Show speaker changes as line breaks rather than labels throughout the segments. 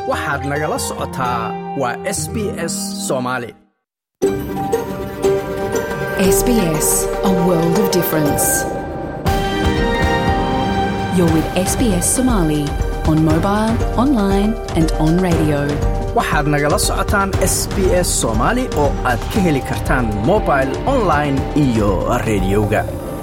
waxaad nagala socotaa waa s b s soomaali
SBS, a world of difference. You're with SBS Somali on mobile, online, and on radio.
waxaad nagala socotaan s b s soomaali oo aad ka heli kartaan mobil online iyo rediyoga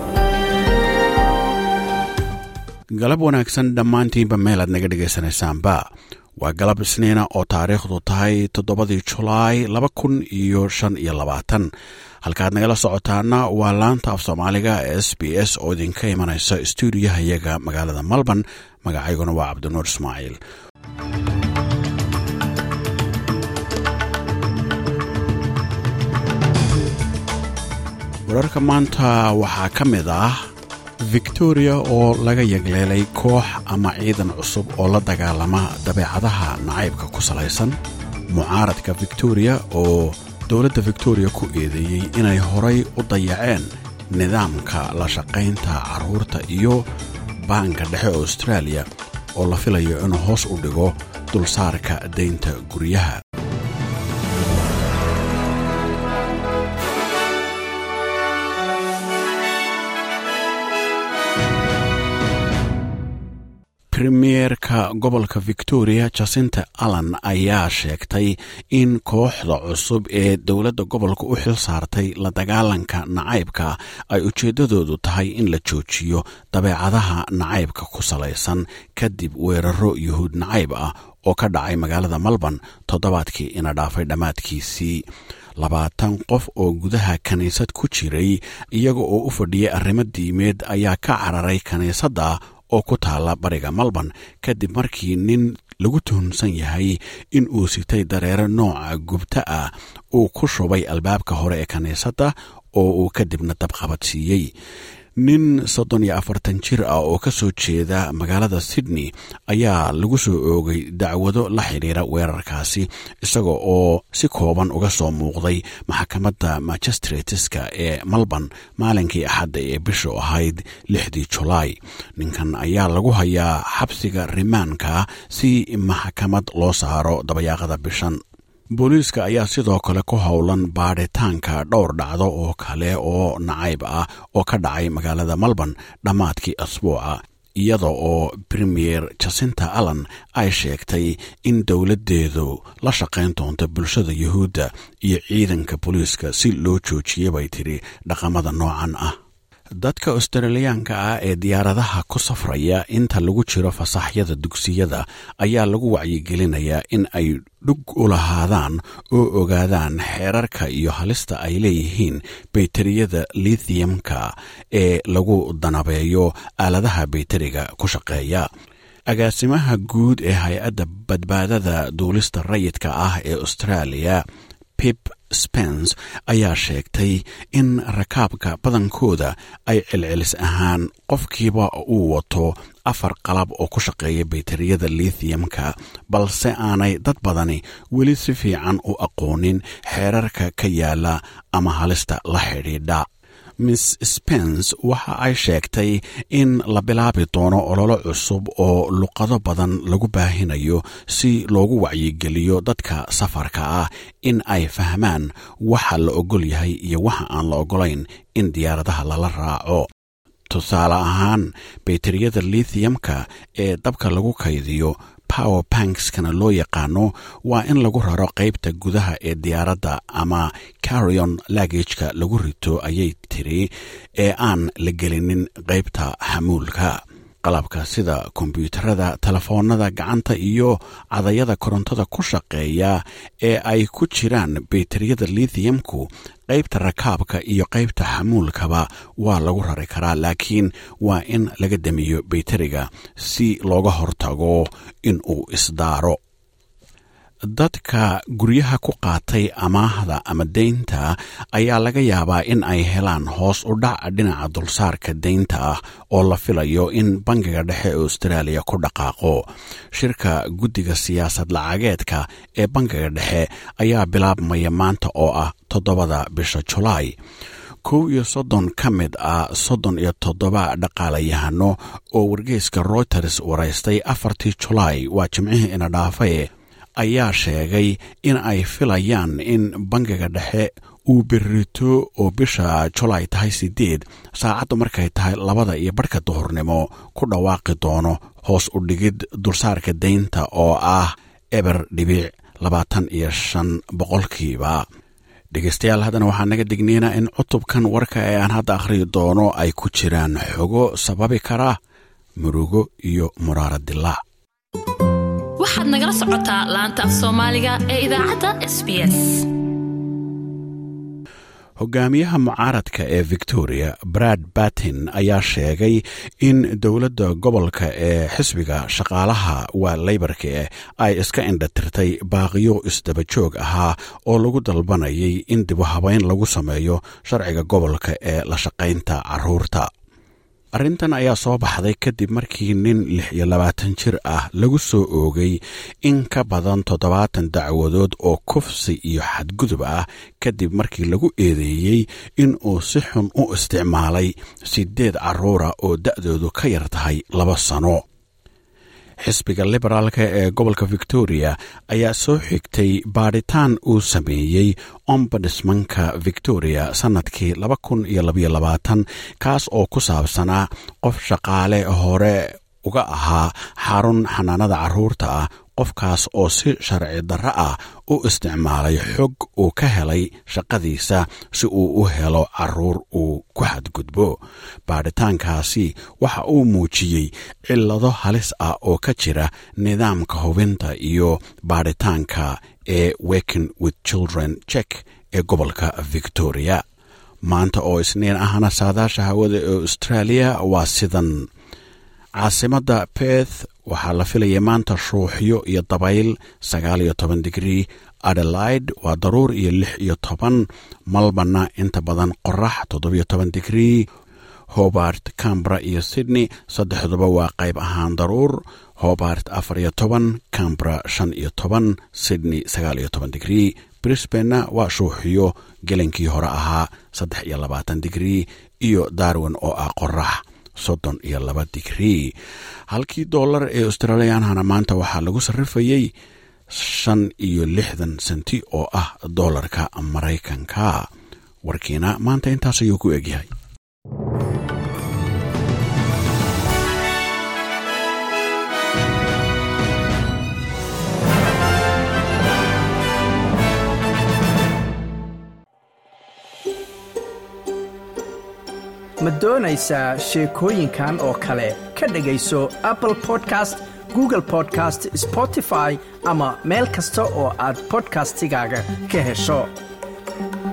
galab wanaagsan dhammaantiinba meel aad naga dhegaysanaysaanba waa galab isniina oo taariikhdu tahay toddobadii julaay laba kun iyo shan iyo labaatan halkaad nagala socotaana waa laanta af soomaaliga s b s oo idinka imanaysa stuudiyaha iyaga magaalada melbourne magacayguna waa cabdinuur ismaaciil wararka maanta waxaa ka mid ah victoria oo laga yagleelay koox ama ciidan cusub oo la dagaalama dabeecadaha nacaybka ku salaysan mucaaradka victoria oo dowladda victoria ku eedeeyey inay horay u dayaceen nidaamka la shaqaynta carruurta iyo baanka dhexe australia oo la filayo inuu hoos u dhigo dulsaarka daynta guryaha premierka gobolka victoria jasinta allan ayaa sheegtay in kooxda cusub ee dowladda gobolka u xil saartay la dagaalanka nacaybka ay ujeeddadoodu tahay in la joojiyo dabeecadaha nacaybka ku salaysan kadib weeraro yuhuud nacayb ah oo ka dhacay magaalada melbourne toddobaadkii ina dhaafay dhammaadkiisii labaatan qof oo gudaha kiniisad ku jiray iyaga oo u fadhiyay arrimo diimeed ayaa ka cararay kiniisadda oo ku taalla bariga melbourne kadib markii nin lagu tuhunsan yahay in uu sitay dareero nooca gubta ah uu ku shubay albaabka hore ee kiniisadda oo uu kadibna dabqabadsiiyey nin soddon iyo afartan jir ah oo ka soo jeeda magaalada sydney ayaa lagu soo oogay dacwado la xidhiira weerarkaasi isaga oo si kooban uga soo muuqday maxkamadda magistrateska ee melbourne maalinkii axadda ee bishu ahayd lixdii julaay ninkan ayaa lagu hayaa xabsiga rimaanka si maxkamad loo saaro dabayaaqada bishan booliiska ayaa sidoo kale ku howlan baadhitaanka dhowr dhacdo oo kale oo nacayb ah oo ka dhacay magaalada melbourne dhammaadkii asbuuca iyada oo premier jasinta allan ay sheegtay in dowladdeedu la shaqayn doonto bulshada yuhuudda iyo ciidanka booliiska si loo joojiya bay tidhi dhaqamada noocan ah dadka australiyaanka ah ee diyaaradaha ku safraya inta lagu jiro fasaxyada dugsiyada ayaa lagu wacyigelinayaa in ay dhug u lahaadaan oo ogaadaan xeerarka iyo halista ay leeyihiin bayteriyada lithiumka ee lagu danabeeyo aaladaha bayteriga ku shaqeeya agaasimaha guud ee hay-adda badbaadada duulista rayidka ah ee australia pip spens ayaa sheegtay in rakaabka badankooda ay celcelis ahaan qofkiiba uu wato afar qalab oo ku shaqeeya bayteriyada lithiumka balse aanay dad badani weli si fiican u aqoonin xeerarka ka yaala ama halista la xidhiidha miss spens waxa ay sheegtay in la bilaabi doono ololo cusub oo luqado badan lagu baahinayo si loogu wacyigeliyo dadka safarka ah in ay fahmaan waxa la ogol yahay iyo waxa aan la ogolayn in diyaaradaha lala raaco tusaale ahaan bayteriyada lithiumka ee dabka lagu kaydiyo power bankskana loo yaqaano waa in lagu raro qaybta gudaha ee diyaaradda ama carrion lagageka lagu rito ayay tiri ee aan la gelinin qaybta xamuulka qalabka sida kombyuutarada telefoonada gacanta iyo cadayada korontada ku shaqeeya ee ay ku jiraan bayteriyada lithiumku qaybta rakaabka iyo qaybta xamuulkaba waa lagu rari karaa laakiin waa in laga damiyo bayteriga si looga hortago in uu isdaaro dadka guryaha ku qaatay amaahda ama deynta ayaa laga yaabaa in ay helaan hoos u dhac dhinaca dulsaarka deynta ah oo la filayo in bangiga dhexe ee austraaliya ku dhaqaaqo shirka guddiga siyaasad lacageedka ee bangiga dhexe ayaa bilaabmaya maanta oo ah toddobada bisha julaay kow iyo soddon ka mid ah soddon iyo toddoba dhaqaalayahano oo wargeyska reuters waraystay afartii julaay waa jimcihii ina dhaafaye ayaa sheegay in ay filayaan in bangiga dhexe uu berito oo bisha julaay tahay sideed saacaddu markay tahay labada iyo barhka duhurnimo ku dhawaaqi doono hoos u dhigid dulsaarka daynta oo ah eber dhibic labaatan iyo shan boqolkiiba dhegeystayaal haddana waxaa naga dignaynaa in cutubkan warka ee aan hadda akhriyi doono ay ku jiraan xogo sababi kara murugo iyo muraara dilaac
waxaad nagala socotaa laanta af soomaaliga ee idaacadda s b s
hogaamiyaha mucaaradka ee victoria brad batin ayaa sheegay in dowladda gobolka ee xisbiga shaqaalaha waa leybarka ay iska indhatirtay baaqiyo isdabajoog ahaa oo lagu dalbanayay in dibu habeyn lagu sameeyo sharciga gobolka ee la shaqaynta caruurta arrintan ayaa soo baxday kadib markii nin lix iyo labaatan jir ah lagu soo oogay in ka badan toddobaatan dacwadood oo kufsi iyo xadgudub ah kadib markii lagu eedeeyey in uu si xun u isticmaalay sideed carruura oo da'doodu ka yar tahay laba sano xisbiga liberaalka ee gobolka victoria ayaa soo xigtay baadhitaan uu sameeyey ombadismanka victoria sannadkii laba kun iyo labaiyo labaatan kaas oo ku saabsanaa qof shaqaale hore uga ahaa xarun xanaanada carruurta ah qofkaas oo si sharci darro ah u isticmaalay xog uu ka helay shaqadiisa si uu u helo carruur uu ku xadgudbo baadhitaankaasi waxa uu muujiyey cillado halis ah oo ka jira nidaamka hubinta iyo baadhitaanka ee working with children check ee gobolka victoria maanta oo isniin ahna saadaasha hawada ee australia waa sidan caasimadda beth waxaa la filayay maanta shuuxyo iyo dabayl sagaal iyo toban digrii adelaide waa daruur iyo lix iyo toban malbana inta badan qorax toddobiyo toban digrii hobart cambra iyo sydney saddexduba waa qayb ahaan daruur hobart afar iyo toban cambra shan iyo toban sydney sagaal iyo toban digrii brisbanna waa shuuxiyo gelankii hore ahaa saddex iyo labaatan digrii iyo darwin oo ah qorax soddon iyo laba digrii halkii dollar ee australiyaanhana maanta waxaa lagu sarrifayey shan iyo lixdan senti oo ah dollarka maraykanka warkiina maanta intaas ayuu ku egyahay
ma doonaysaa sheekooyinkan oo kale ka dhegayso apple podcast google podcast spotify ama meel kasta oo aad bodkastigaaga ka hesho